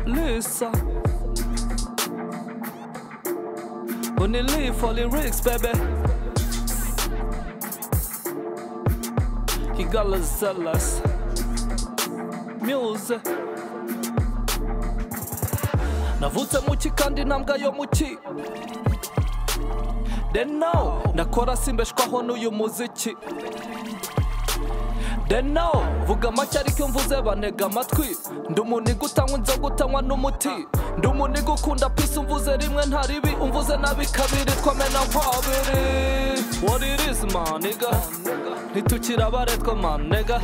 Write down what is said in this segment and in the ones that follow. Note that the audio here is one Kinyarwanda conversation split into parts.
Odessa. When they leave for lyrics, baby. You gotta sell us music. navutse muki kandi ntambwa yo muki then now ndakora simbeshwaho n'uyu muziki then now vuga make ariko mvuze bantega amatwi ndi umuniga utanywa inzoga utanywa n'umuti ndi umuniga ukunda pisi umvuze rimwe nta ribi umvuze nabi kabiri twamena nk'abiri what it is maniga ntitukira abaretwa manega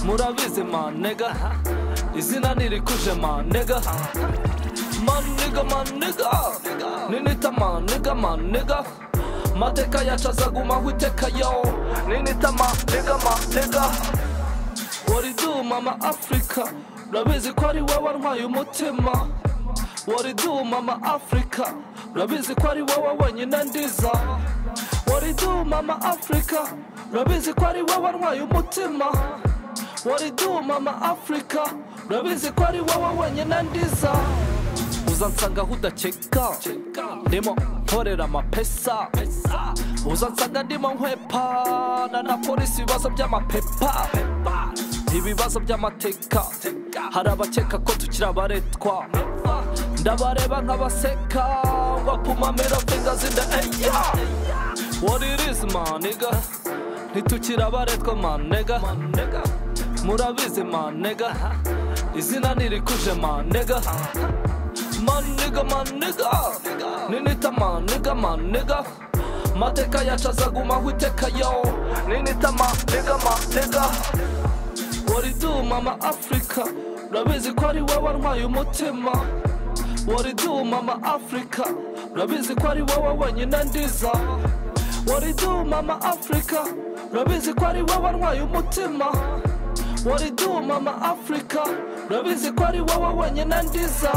murabizi manega izina ntirikuje manega maniga maniga ninita maniga maniga mateka yacu azagumaho iteka yo ninita maniga maniga waridu mama afurika urabizi ko ari wowe ntwaye umutima waridu mama afurika urabizi ko ari wowe wenyine ndiza waridu mama afurika urabizi ko ari wowe ntwaye umutima waridu mama afurika urabizi ko ari wowe wenyine ndiza uza nsanga aho udakeka ndimo nkorera amapesa uza nsanga ndimo nkwepana na polisi ibibazo by'amapepa ibibazo by'amateka hari abakeka ko tukiri abaretwa ndabareba nk'abaseka ngo apuma mero fingers in the air what it is maniga ntitukiri abaretwa manega murabizi manega izina ntirikuje manega manega manega ninita manega manega mateka yacu azagumaho iteka yo ninita manega manega waridu mama afurika urabizi ko ari wowe ntwaye umutima waridu mama afurika urabizi ko ari wowe wenyine ndiza waridu mama afurika urabizi ko ari wowe ntwaye umutima waridu mama afurika urabizi ko ari wowe wenyine ndiza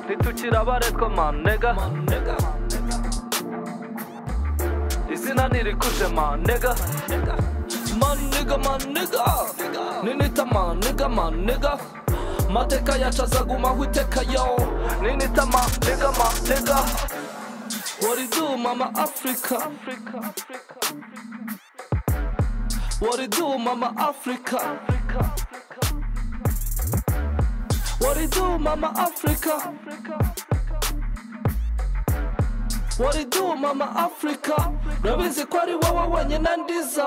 ntitukira abaretwa manega izina ntirikuje manega manega manega ninita manega manega mateka yacu azagumaho iteka yo ninita manega manega waridu mama afurika waridu mama afurika What it do, Mama Africa? What it do, Mama Africa? Rabizi kwari wawa wenye nandiza